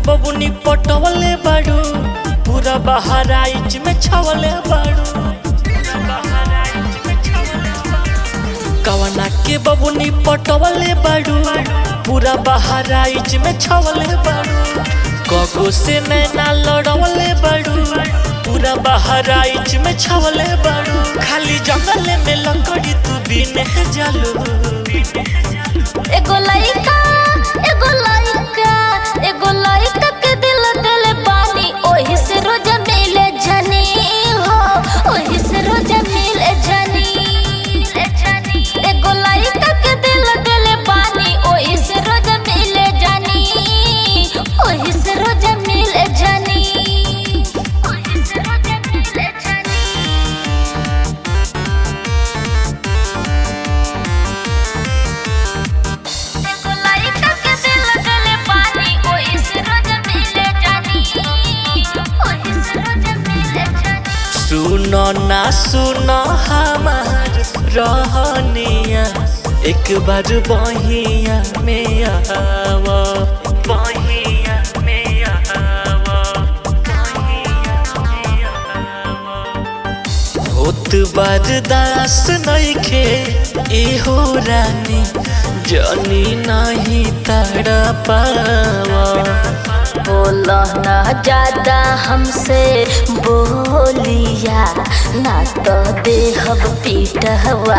बबुनी पटवले बाड़ू पूरा बहराइच में छवले बाड़ू कवना के बबुनी पटवले बाड़ू पूरा बहराइच में छवले बाड़ू कगो से नैना लड़वले बाड़ू पूरा बहराइच में छवले बाड़ू खाली जंगल में लकड़ी तू बिने जालू एगो लइका एगो लइका एगो लइका के दिल दिल पानी ओही से रोज मिले जनी हो ओही से रोज मिले जनी एगो लइका के दिल दिल पानी ओही से रोज मिले जनी ओही से रोज मिले जनी ओही से रोज मिले जनी एगो लइका के दिल दिल पानी ओही से रोज मिले जानी ओही से रोज मिले जानी सुनो ना सुनो हमार रहनिया एक बार बहिया में आव बहिया में आव बहिया में आव। होत बरदास नइखे एहो रानी जनी नहीं तड़ पावा बोलो ना ज्यादा हमसे बोलिया ना तो देहब पीटवा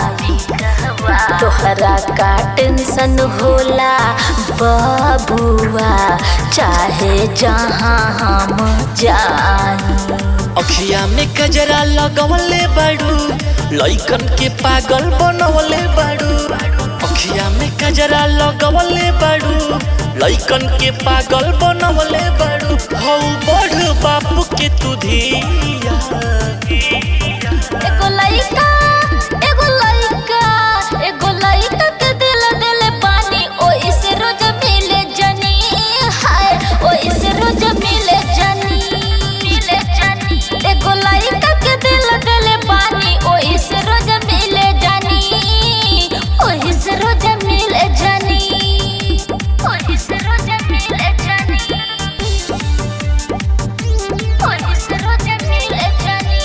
तोहरा का टेंशन होला बबुआ चाहे जहाँ हम जाई अखिया में कजरा लगवले बाड़ू लइकन के पागल बनवले बाड़ू अखिया में कजरा लगवले बाड़ू लइकन के पागल बनवले बाड़ू हौ बढ़ बापू के तू धिया एगो लइका एगो लइका एगो लइका के दिल दिल पानी ओही से रोज मिले जनी हाय ओही से रोज मिले जनी मिले जनी एगो लइका के दिल दिल पानी ओही से रोज मिले जनी ओही से रोज मिले जनी ओही से रोज मिले जनी ओही से रोज मिले जनी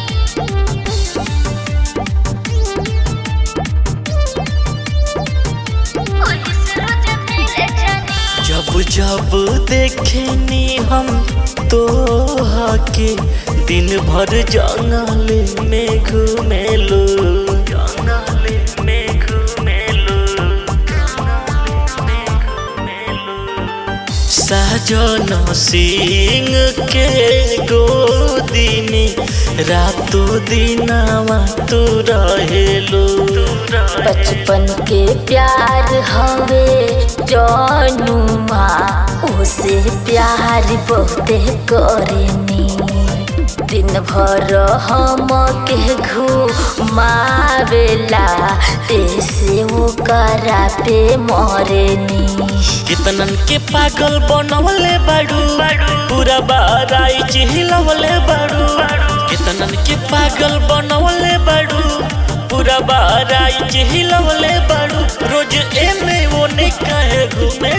ओही से रोज मिले जानी जब जब देखेनी हम तो के दिन भर जंगल में घूमेलो जंगल में घूमेलो जंगल में घूमेलो साजन सिंह के गोदी में रातों दिनावा तू रहेलो बचपन के प्यार हवे जनुमा उसे प्यार बहुते करेनी दिन भर हम के घुमावेला ऐसे वो करा पे मरेनी कितनन के पागल बनवले बाड़ू पूरा बाराई चिहिलवले बाड़ू कितनन के पागल बनवले बाड़ू पूरा बाराई चिहिलवले बाड़ू रोज एने ओने काहे घूमे